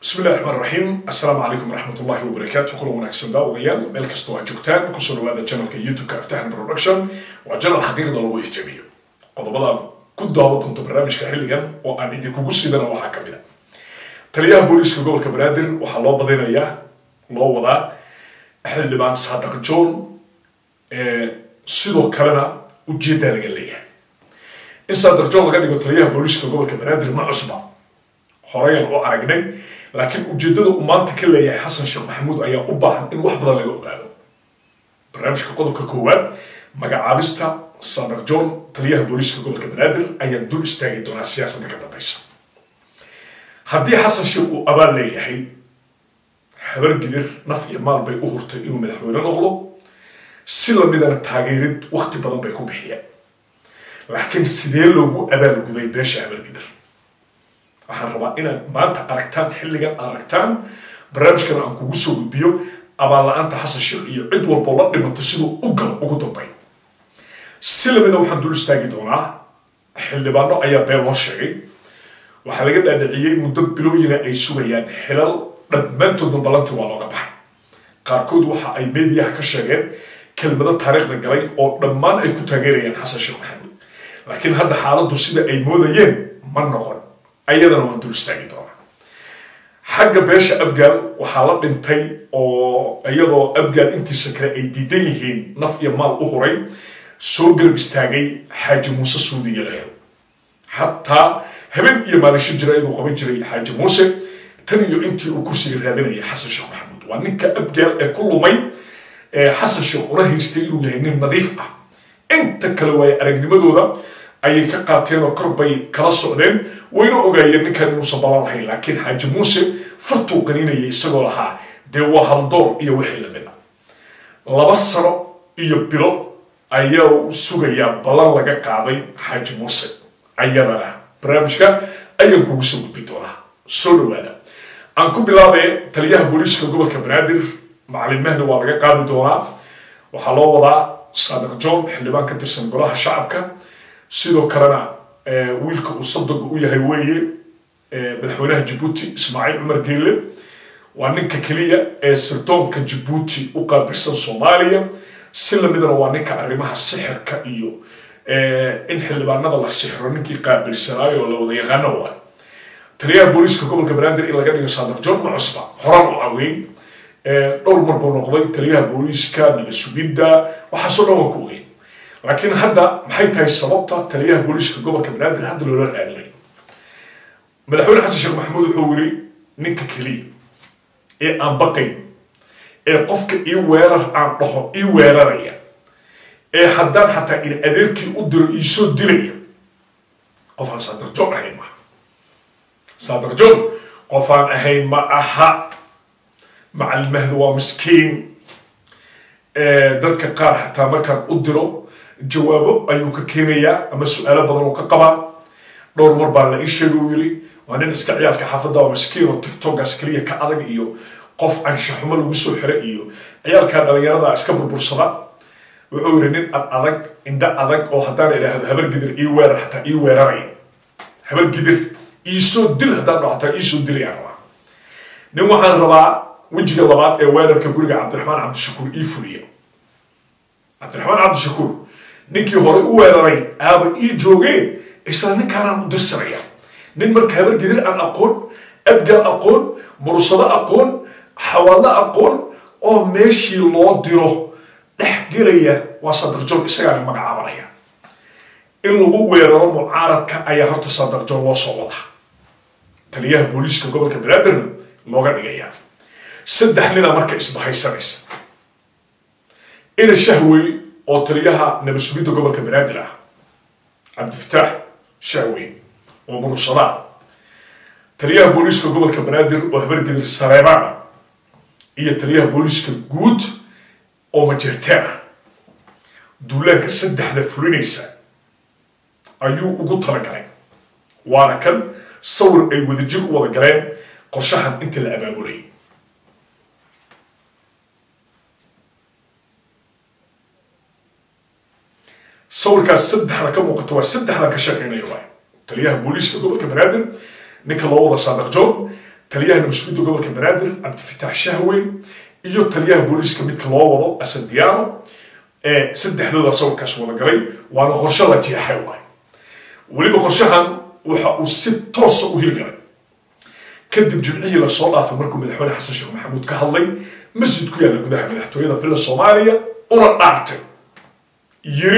bismi illahi raxmaan raxiim assalaamu calaykum waraxmat ullahi wabarakaatu kulan wanaagsan daawadayaal meel kastoo aad joogtaan kusoo dhawaada janalka youtube-ka aftahan production waa janal xaqiiqda lagu iftiimiyo qodobadaan ku daawo doonto barnaamijka xilligan oo aan idinkugu sidana waxaa ka mid a taliyaha booliiska gobolka banaadir waxaa loo badinayaa loo wadaa xildhibaan saadaq john sidoo kalena ujeeddaa laga leeyahay in saadaq john laga dhigo taliyaha booliiska gobolka banaadir ma cusba horeyaan u aragnay laakiin ujeeddada uu maanta ka leeyahay xasan sheekh maxamuud ayaa u baahan in wax badan laga ogaado barnaamijka qodobka koowaad magacaabista saadaq john taliyaha booliiska gobolka banaadir ayaan dul istaagi doonaa siyaasadda ka dambeysa haddii xasan sheekh uu abaal leeyahay habar gidir naf iyo maal bay u hurtay inuu madaxweyne noqdo si lamidana taageerid wakti badan bay ku bixiyeen laakiin sidee loogu abaalguday beesha habar gidir waxaan rabaa inaad maanta aragtaan xilligan aragtaan barnaamijkana aan kugu soo gudbiyo abaal-la-aanta xasan sheekh iyo cid walboo la dhimato siduu u galo ugu dambay si lamida waxaan dul istaagi doonaa xildhibaano ayaa been loo sheegay waxaa laga dhaadhiciyey muddo bilooyina ay sugayaan xilal dhammaantoodna ballantii waa looga baxay qaarkood waxa ay mediyaha ka sheegeen kelmado taariikhda galay oo dhammaan ay ku taageerayaan xasan sheekh maxamuud laakiin hadda xaaladdu sida ay moodayeen ma noqon ayadana waan dul istaagi doonaa xagga beesha abgaal waxaa la dhintay oo iyadoo abgaal intiisa kale ay diidan yihiin naf iyo maal u huray soo garab istaagay xaaji muuse suudi yalexo xataa habeen iyo maalisho jira iyaduu qaban jiray xaaji muuse tan iyo intii uu kursiga raadinayay xasan sheekh maxamuud waa ninka abgaal ee ku lumay xasan sheekh una haystay inuu yahay nin nadiif ah inta kale waaye aragnimadooda ayay ka qaateen oo kor bay kala socdeen wayna ogaayeen ninkan inuusan balan lahayn laakiin xaaji muuse fartuu qaniinayay isagoo lahaa dee waa haldoor iyo wixii lamid a laba sano iyo bilo ayaa sugayaa ballan laga qaaday xaaji muuse ayadana barnaamijka ayaan kugu soo gudbi doonaa soo dhawaada aan ku bilaabee taliyaha booliiska gobolka banaadir macalin mahdi waa laga qaadi doonaa waxaa loo wadaa saadiq john xildhibaan ka tirsan golaha shacabka sidoo kalena wiilka uu sadoga u yahay weeye madaxweynaha jabuuti ismaaciil cumar geelle waa ninka keliya ee sirdoonka jabuuti u qaabilsan soomaaliya si lamidana waa ninka arrimaha sixirka iyo in xildhibaanada la sixiro ninkii qaabilsanaayo oo la wada yaqaano waay taliyaha booliiska gobolka banaadir in laga dhigo saadiq john ma cusba horaan u caweyn dhowr mar buu noqday taliyaha booliiska nabasugidda waxaasoo dhan waan ku ogeyn laakiin hadda maxay tahay sababta taliyaha booliiska gobolka banaadir hadda loola raadinayo madaxweyne xasan sheekh maxamuud wuxuu yiri ninka keliya ee aan baqayn ee qofka ii weerar aan dhaho ii weeraraya ee haddaan xataa in adeerkii u diro iisoo dilaya qofaan saadiq john ahayn maaha saadiq john qofaan ahayn ma aha macalin mahdi waa miskiin dadka qaar xataa markaan u diro jawaabo ayuu ka keenayaa ama su-aalo badan oo ka qabaa dhowr mar baa la ii sheegay uu yiri waa nin iska ciyaalka xaafadda oo miskiin oo tiktokaas keliya ka adag iyo qof anshaxumo lagu soo xiray iyo ciyaalka dhalinyarada iska burbursada wuxuu yiri nin ad adag indho adag oo haddaan idhaahdo habar gidir ii weerar xataa ii weeraraya habar gidir iisoo dil haddaan dhaho xataa iisoo dilayaan rabaa nin waxaan rabaa wejiga labaad ee weerarka guriga cabdiraxmaan cabdishakuur ii fuliya cabdiraxmaan cabdishakuur ninkii hore u weeraray aaba ii joogee isla ninkaanaan u dirsanaya nin marka habar gidir aan aqoon abgaal aqoon mursado aqoon xawaadlo aqoon oo meeshii loo diro dhex gelaya waa saadiq john isagaana magacaabanaya in lagu weeraro mucaaradka ayaa horta saadiq john loo soo wadaa taliyaha booliiska gobolka banaadirna looga dhigayaa saddex nina marka isbahaysanaysa ina shahwey oo taliyaha nabasugidda gobolka banaadir ah cabdifataax shahwey oo murusadaa taliyaha booliiska gobolka banaadir oo habargedir sareebaana iyo taliyaha booliiska guud oo majeerteen ah duulaanka saddexda fulinaysa ayuu ugu talagalay waana kan sawir ay wadajir u wada galeen qorshahan inta la abaabulayay sawirkaas saddexda ka muuqato waa saddexdan ka sheekeynaya waay taliyaha booliiska gobolka banaadir ninka loo wada saadiq john taliyaha nabasgudda gobolka banaadir cabdifitaax shahwe iyo taliyaha booliiska midka loo wado asadiano saddexdooda sawirkaas wada galay waana qorshe la jeexay waay weliba qorshahan waxa uu si toosa u hirgalay kadib jimcihii lasoo dhaafay markuu madaxweyne xasan sheekh maxamuud ka hadlay masjid ku yaalla gudaha madaxtooyada villa soomaaliya una dhaartay yiri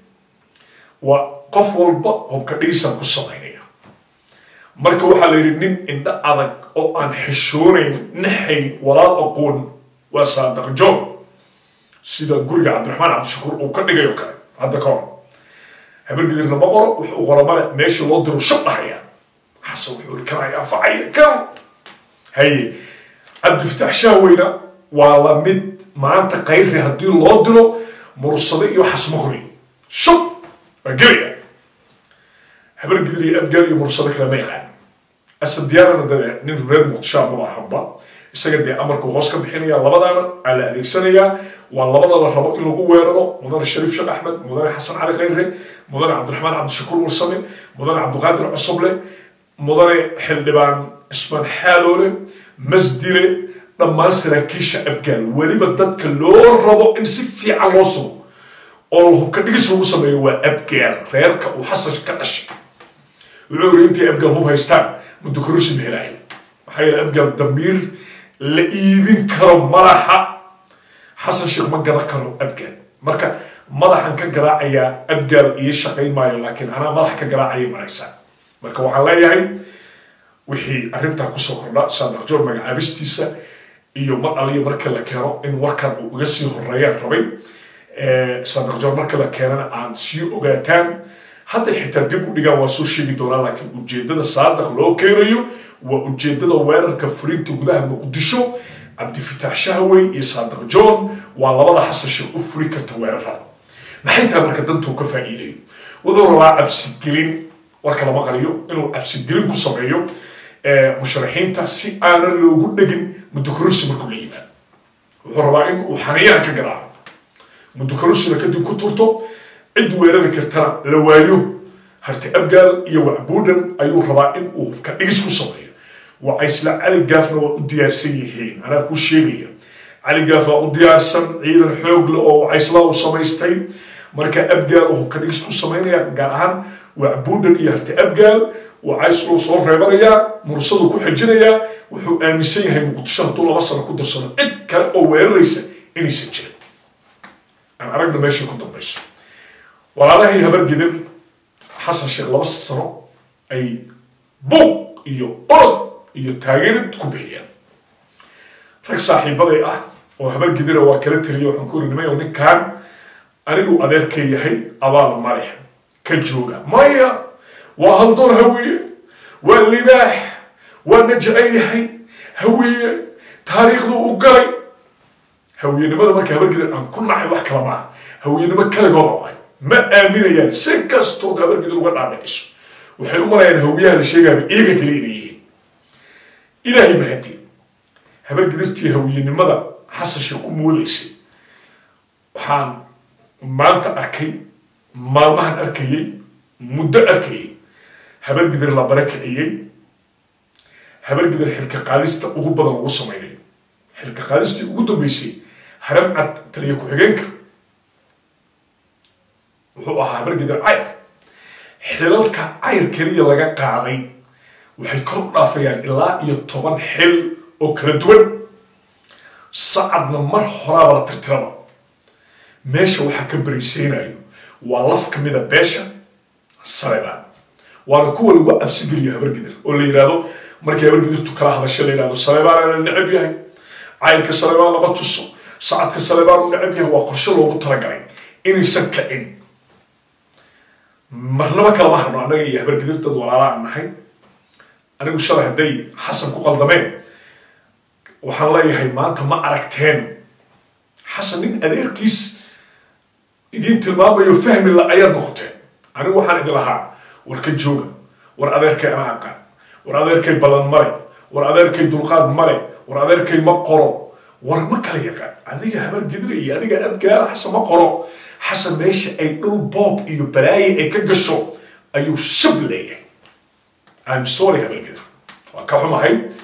waa qof walba hobka dhigisan ku samaynaya marka waxaa la yidhi nin indho adag oo aan xishoonayn naxayn walaal aqoon waa saadaq john sida guriga cabdiraxmaan cabdishakuur uu ka dhigayo kale hadda ka hor habargidirna ma qoro wuxuu qoro male meesha loo diro shab dhahaya xasan wuxuu irkanayaa facaya kan haye cabdifitaax shaaweyna waa la mid maanta kayri haddii loo diro mursade iyo xasmaqri shab waa gelaya habargidir iyo abgaal iyo mursade kale ma yaqaan asad diyaarana dee nin reer muqdisho maba ahanba isaga dee amarkuu hoos ka bixinaya labadaana aa la adeegsanayaa waa labada la rabo in lagu weeraro mudane shariif sheekh axmed mudane xasan cali khayre mudane cabdiraxmaan cabdishakuur warsame mudane cabdiqaadir cusuble mudane xildhibaan ismaan xaaloole masdile dhammaan saraakiisha abgaal weliba dadka loo rabo in si fiican loo sugo oo hubka dhigis lagu sameeyo waa abgaal reerka uu xasan ka dhashay wuxuu yiri intay abgaal hub haystaan muddo kororsi mahelaaya maxaa yeele abgaal damiir la iibin karo madaxa xasan sheekh ma garan karo abgaal marka madaxan ka garaacayaa abgaal iyo shaqayn maayo laakiin anaa madax ka garaacayay maraysaa marka waxaan leeyahay wixii arrintaa kusoo kordha saadaq joor magacaabistiisa iyo mar aliya marka la keeno in warkan uu iga sii horeeyaan rabay saadaq joor marka la keenana aan sii ogaataan hadday xitaa dib u dhigaan waa soo sheegi doonaa laakiin ujeedada saadaq loo keenayo waa ujeedada weerarka fulinta gudaha muqdisho cabdifitaax shahwey iyo saadaq john waa labada xasan sheekh u fuli karta weerarada maxay tahay marka dantuu ka faa'iidayo wuxuu rabaa cabsigelin warka lama qariyo inuu cabsigelin ku sameeyo musharaxiinta si aanan loogu dhegin muddo kororsi markuu la yimaado wuxuu rabaa in uu xaniyaha ka garaaco muddo kororsina kadib ku turto cid weerari kartana la waayo harti abgaal iyo wacbuudhan ayuu rabaa in uu hubka dhigis ku sameeyo waa isla cali gaafna waa u diyaarsan yihiin anaa kuu sheegaya cali gaaf waa u diyaarsan ciidan xoog le oo caysla u samaystay marka abgaal uu hubka dhigis ku samaynaya gaar ahaan wacbuudhan iyo harti abgaal waa cayslou soo reebanayaa mursaduu ku xejinayaa wuxuu aaminsan yahay muqdisho hadduu laba sano ku darsano cid kale oo weeraraysa inaysan jirin aan aragna meeshay ku dambayso walaalahay habargidir xasan sheekh laba sano ay buuq iyo orod iyo taageerid ku bixiyeen rag saaxiibaday ah oo habargidira waa kala teliya waxaan ku iri nimayo ninkaan anigu adeerkay yahay abaal malix ka jooga maya waa haldoon hawiye waa libaax waa na jecel yahay hawiye taariikhduu u galay hawiyenimada marka habargidir aan ku nacay wax kala maaha hawiyenimo kaligooda waay ma aaminayaan si kastood habargidir uga dhaadhiciso waxay u malayaan hawiyaha la sheegaaba iyaga kale inay yihiin ilaahay mahadi habargidirtii hawiyenimada xasan sheekh u moodaysay waxaan maanta arkay maalmahan arkayay muddo arkayay habargidir la barakiciyey habargidir xilka qaadista ugu badan lagu samaynayo xilka qaadistii ugu dambeysay haram cad taliya ku-xigeenka wuxuu ahaa habargidir cayr xilalka cayr keliya laga qaaday waxay kor u dhaafayaan ilaa iyo toban xil oo kala duwan sacadna mar horaaba la tirtiraba meesha waxaa ka baraysaynayo waa laf ka mida beesha sarebaan waana kuwa lagu cabsigeliyo habargidir oo la yidhaahdo markay habargidirtu kala hadasha la yidhahdo sarebaan la necab yahay cayrka sarebaan lama tuso sacadka sarebaan u necab yahay waa qorshe loogu talagalay inaysan kicin marnaba kalama harno annaga iyo habargidir dad walaala aan nahay anigu shalay hadday xasan ku qaldameen waxaan leeyahay maanta ma aragteen xasan nin adeerkiis idiin tilmaamayo fahmi la ayaad noqoteen anigu waxaan idin lahaa war ka jooga war adeerkay ana aqaan war adeerkay ballan mare war adeerkay dulqaad mare war adeerkay ma qoro war ma kala yaqaan adiga habar gidre iyo adiga abgaala xasan ma qoro xasan meesha ay dhul boob iyo balaaye ay ka gasho ayuu shab leeyahay I'm sorry habar gidre waa ka xumahay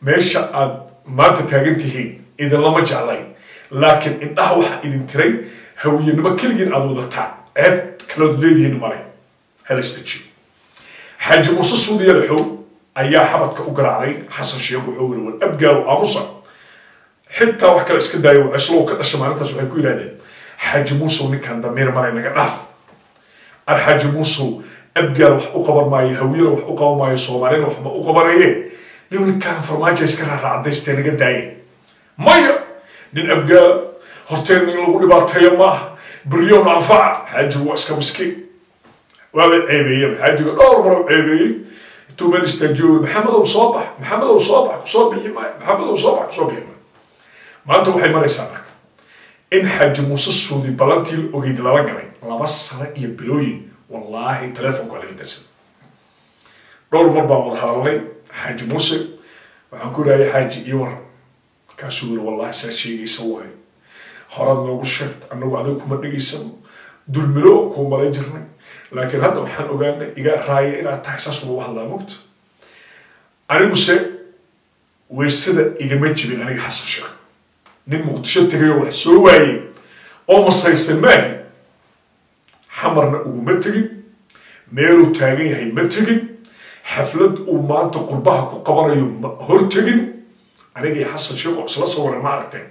meesha aad maanta taagan tihiin idinlama jeclayn laakiin indhaha waxaa idin tiray hawiyenimo keligiin aad wadataan ceeb kalood leedihiin male halastajiyo xaaji muuse suudiya laxow ayaa xabadka u garaacday xasan sheekh wuxuu yiri war abgaalo aamusa xitaa wax kale iska daayo cislow ka dhasha maalintaas waxay ku yidhahdeen xaaji muusow ninkan damiir male naga dhaaf ar xaaji muusow abgaal wax u qaban maayo hawiyana wax u qaban maayo soomaalina waxba u qabanaye nin ninkaan farmaajo iska raaraacadaystee naga daaye maya nin abgaala horteen in lagu dhibaateeyo maaha بريون أنفع حاجة واسكا مسكين وابن عيبية حاجة دور مرة عيبية تو من استجوب محمد وصابح محمد وصابح وصابح معي محمد وصابح وصابح معي ما أنت وحي مرة يسامك إن حاج موسى السودي بلانتي الأوغيد لا رقمي لا بس سنة يبلوين والله تلفون على الانترنت دور مرة بعض هارلي حاج موسى وحنقول أي حاج يور كاسور والله ساشي يسوي horaad noogu sheegta annagu adiga kuma dhegaysano dulmilo kuu malay jirnay laakiin hadda waxaan ogaanay iga raaya inaad tahay saas ugu hadlaa mogta aniguse weysada igama jibin aniga xasan sheekh nin muqdisho tegayoo wax soo waayey oo masaysan maahi xamarna uguma tegin meeluu taagan yahay ma tegin xaflad uu maanta qurbaha ku qabanayo ma hor tegin aniga iyo xasan sheekh oo isla sawiran ma aragteen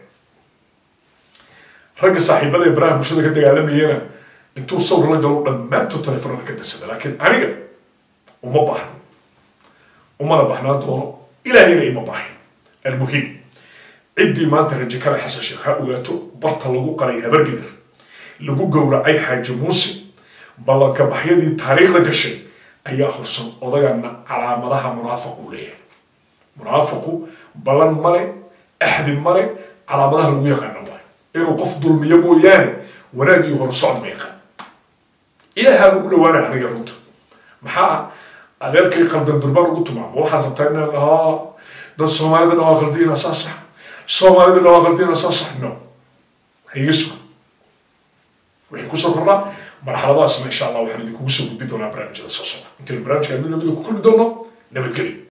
ragga saaxiibada ee baraha bulshada ka dagaalamayana intuu sawir la galo dhammaantood telefoonada ka darsada laakiin aniga uma baahno umana baahnaan doono ilaahayna ima baahin almuhim ciddii maanta raje kale xasan sheekh ha ogaato barta lagu qalay habargedir lagu gowracay xaaji muuse ballanka baxyadii taariikhda gashay ayaa horsan odagana calaamadaha munaafiq uu leeyahay munaafiqu ballan male axdi male calaamadaha lagu yaqaano waay inuu qof dulmiyo mooyaane wanaag iyo horsocod ma yaqaan ilaahaa lagu dhawaanaya aniga runta maxaa adeerkay qaldan durbaan ugu tumaamo waxaad rabtaa inaan dhahaa dad soomaalida dhawaa qaldiina saa sax soomaalida dhawaa qaldiina saa sax no haiga sugo wixii kusoo kordhaa marxaladaasna insha allah waxaan idinkugu soo gudbi doonaa barnaamijyada soo socda intaynu barnaamijka mid lamida ku kulmi doono nabadgelyo